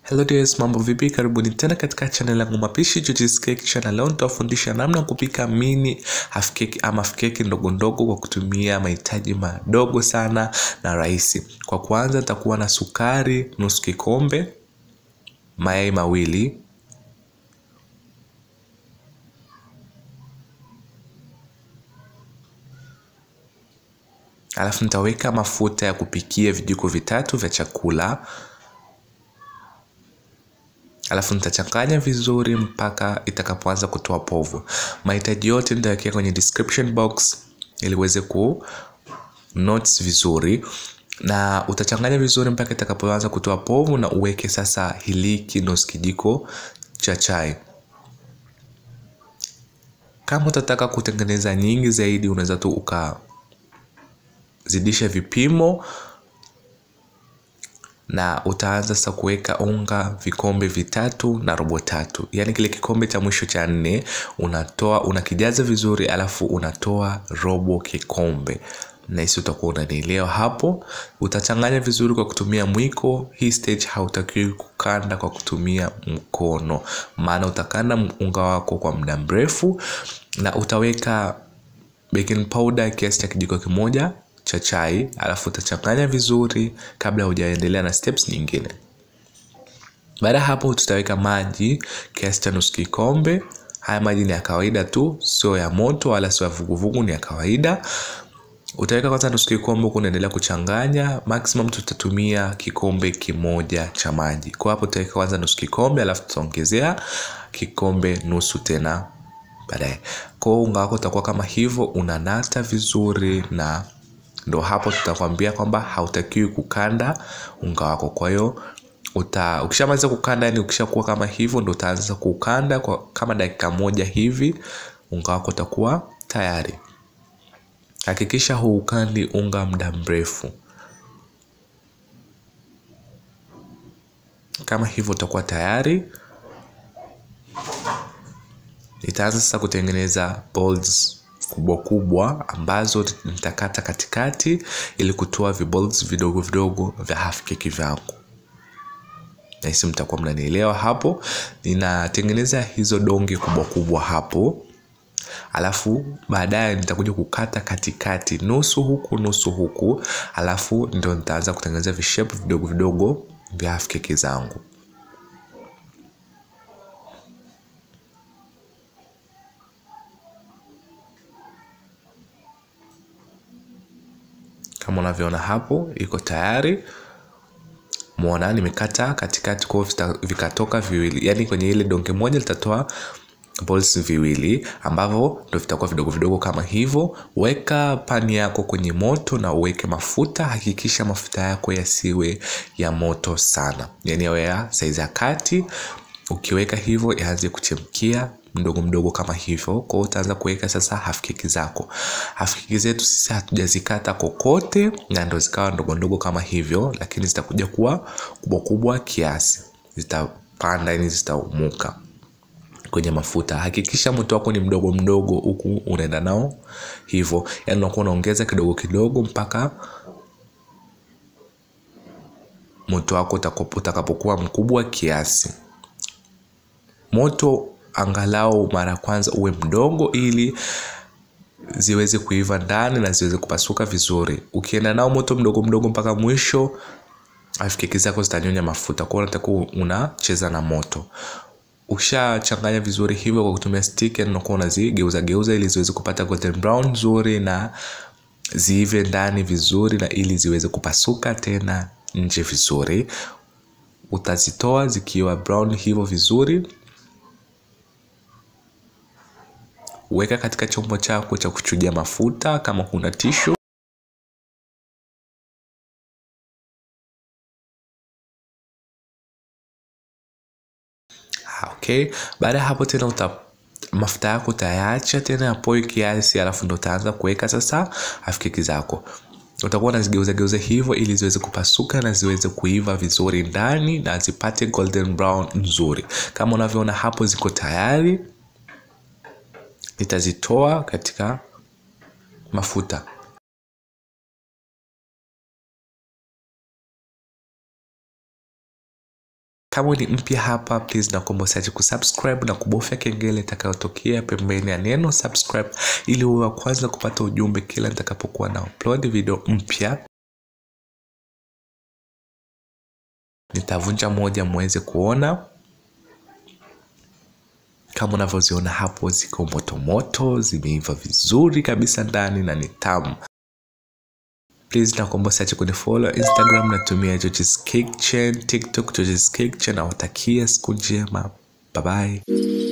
Hello dears, mambo vipi? Karibuni tena katika channel yangu mapishi George's Cake Channel. Leo nitawafundisha namna ya kupika mini half cake ama half cake ndogo ndogo kwa kutumia mahitaji madogo sana na rahisi. Kwa kwanza nitakuwa na sukari nusu kikombe, mayai mawili, alafu nitaweka mafuta ya kupikia vijiko vitatu vya chakula alafu nitachanganya vizuri mpaka itakapoanza kutoa povu. Mahitaji yote nitawekea kwenye description box ili uweze ku notes vizuri, na utachanganya vizuri mpaka itakapoanza kutoa povu, na uweke sasa hiliki nusu kijiko cha chai. Kama utataka kutengeneza nyingi zaidi, unaweza tu ukazidisha vipimo na utaanza sasa kuweka unga vikombe vitatu na robo tatu, yaani kile kikombe cha mwisho cha nne unatoa unakijaza vizuri, alafu unatoa robo kikombe, na hisi utakuwa unanielewa hapo. Utachanganya vizuri kwa kutumia mwiko. Hii stage hautakiwi kukanda kwa kutumia mkono, maana utakanda unga wako kwa muda mrefu, na utaweka baking powder kiasi cha kijiko kimoja cha chai alafu utachanganya vizuri kabla hujaendelea na steps nyingine. Baada ya hapo, tutaweka maji kiasi cha nusu kikombe. Haya maji ni ya kawaida tu, sio ya moto wala sio ya vuguvugu, ni ya kawaida. Utaweka kwanza nusu kikombe, huku unaendelea kuchanganya. Maximum tutatumia kikombe kimoja cha maji. Kwa hapo tutaweka kwanza nusu kikombe, alafu tutaongezea kikombe nusu tena baadaye. Kwa hiyo unga wako utakuwa kama hivyo, unanata vizuri na ndo hapo tutakwambia kwamba hautakiwi kukanda unga wako. Kwa hiyo uta ukishamaliza kukanda, yani ukishakuwa kama hivyo, ndo utaanza kukanda kwa kama dakika moja hivi, unga wako utakuwa tayari. Hakikisha huukandi unga muda mrefu, kama hivyo utakuwa tayari. Nitaanza sasa kutengeneza balls kubwa kubwa ambazo nitakata katikati ili kutoa viballs vidogo vidogo vya half cake vyangu. Nahisi mtakuwa mnanielewa hapo. Ninatengeneza hizo donge kubwa kubwa hapo, alafu baadaye nitakuja kukata katikati, nusu huku nusu huku, alafu ndio nitaanza kutengeneza vishape vidogo vidogo vya half cake zangu. Kama unavyoona hapo, iko tayari. Muona nimekata katikati, kwa vikatoka viwili, yaani kwenye ile donge moja litatoa balls viwili ambavyo ndio vitakuwa vidogo vidogo kama hivyo. Weka pani yako kwenye moto na uweke mafuta. Hakikisha mafuta yako yasiwe ya moto sana, yaani yawe ya saizi ya kati. Ukiweka hivyo yaanze kuchemkia mdogo mdogo kama hivyo. Kwa hiyo utaanza kuweka sasa half cake zako. Half cake zetu sisi hatujazikata kokote, na ndo zikawa ndogo ndogo kama hivyo, lakini zitakuja kuwa kubwa kubwa kiasi, zitapanda yani zitaumuka kwenye mafuta. Hakikisha moto wako ni mdogo mdogo, huku unaenda nao hivyo, yani unakuwa unaongeza kidogo kidogo mpaka moto wako utakapokuwa mkubwa kiasi. Moto angalau mara ya kwanza uwe mdogo ili ziweze kuiva ndani na ziweze kupasuka vizuri. Ukienda nao moto mdogo mdogo mpaka mwisho, half cake zako zitanyonya mafuta. Kwa hiyo unatakiwa unacheza na moto. Ukishachanganya vizuri hivyo kwa kutumia stick, unakuwa unazigeuza geuza ili ziweze kupata golden brown nzuri na ziive ndani vizuri, na ili ziweze kupasuka tena nje vizuri. Utazitoa zikiwa brown hivyo vizuri. Weka katika chombo chako cha kuchujia mafuta kama kuna tishu. Okay, baada ya hapo tena uta mafuta yako utayaacha tena yapoe kiasi, alafu ndo utaanza kuweka sasa half cake zako. Utakuwa unazigeuza geuza hivyo ili ziweze kupasuka na ziweze kuiva vizuri ndani na zipate golden brown nzuri. Kama unavyoona hapo, ziko tayari. Nitazitoa katika mafuta. kama ni mpya hapa please nakuomba usiache kusubscribe na kubofya kengele itakayotokea pembeni ya neno subscribe ili uwe wa kwanza kupata ujumbe kila nitakapokuwa na upload video mpya nitavunja moja muweze kuona kama unavyoziona hapo ziko motomoto zimeiva vizuri kabisa ndani na ni tamu please nakuomba usiache kunifollow instagram natumia George's Cake Chain tiktok George's Cake Chain nawatakia siku njema bye bye